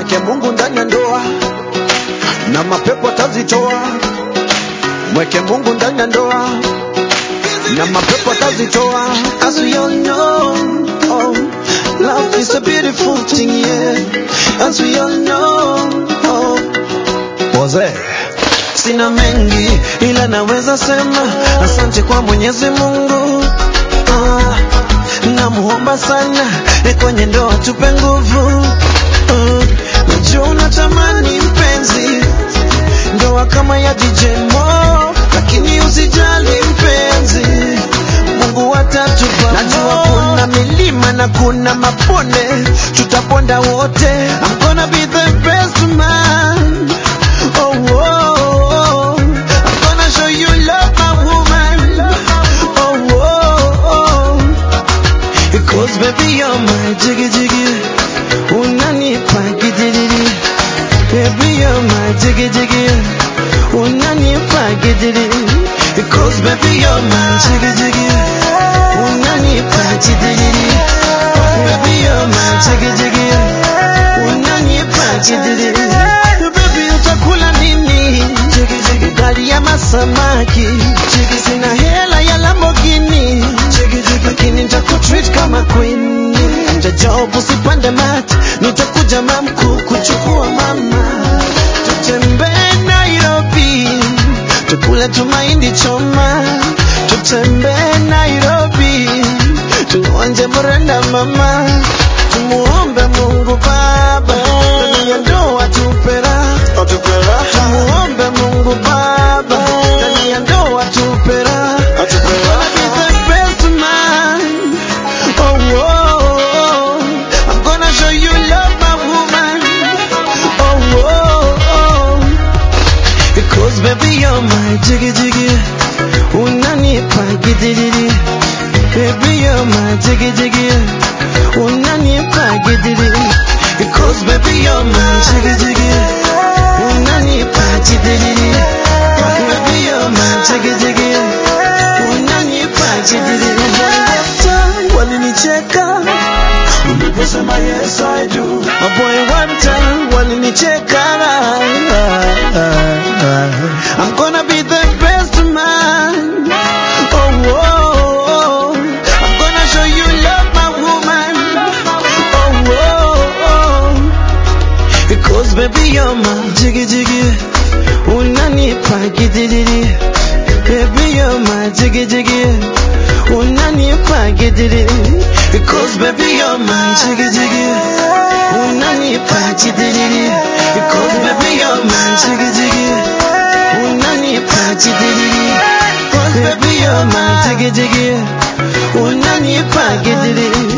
mweke Mungu ndani ya ndoa na mapepo atazitoa. Mweke Mungu ndani ya ndoa na mapepo atazitoa. As we all know, oh, love is a beautiful thing, yeah. As we all know, oh, Wazee. Sina mengi ila naweza sema asante kwa Mwenyezi Mungu. Ah, namuomba sana e kwenye ndoa tupe nguvu. Ah, najua unatamani mpenzi ndoa kama ya DJ Mo, lakini usijali mpenzi, Mungu atatupa. Najua kuna milima na kuna mabonde, tutaponda wote. I'm gonna be the best man. Oh, oh, oh. I'm gonna show you love, my woman. Oh, oh, oh. Because baby you're my jiggy jiggy. Unanipa gidiri. Baby you're my jiggy jiggy. Unanipa gidiri. Because baby you're my jiggy jiggy. Unanipa gidiri. Baby you're my jiggy jiggy. Unanipa gidiri. Baby utakula nini? Jiggy jiggy. Gari ya masamaki. Jiggy sina hela ya Lamborghini. Jiggy jiggy. Lakini nitakutreat kama queen. Nja job usipande mat. Nitakuja mamku kuchukua mama. Tutembee Nairobi. Tukule tumaindi choma. Tutembee Nairobi. Tuonje mrenda mama. Tumuombe Mungu Baba. Ndani ya ndoa tupera. Tumuombe Mungu Baba. Ndani ya ndoa tupera. Gonna be the best man. Oh, oh, oh. I'm gonna show you love, my woman. Oh, oh, oh. Because baby you're my jiggy jiggy. Unanipa gidiri. Baby you're my jiggy jiggy. Unanipa gidiri. Because baby you're my jiggy jiggy. Unanipa gidiri. Baby you're my jiggy jiggy. Unanipa gidiri. Walinicheka uliposema yes I do. My boy one time walinicheka. I'm gonna be the best man. Oh, oh, oh. I'm gonna show you love, my woman. Oh, oh, oh. Because baby you're my jiggy jiggy. Unanipa gidiri. Baby you're my jiggy jiggy. Unanipa gidiri. Because baby you're my jiggy jiggy. Unanipa gidiri. Because baby you're my jiggy jiggy. Unanipa gidiri. Because baby you're my jiggy jiggy. Unanipa gidiri.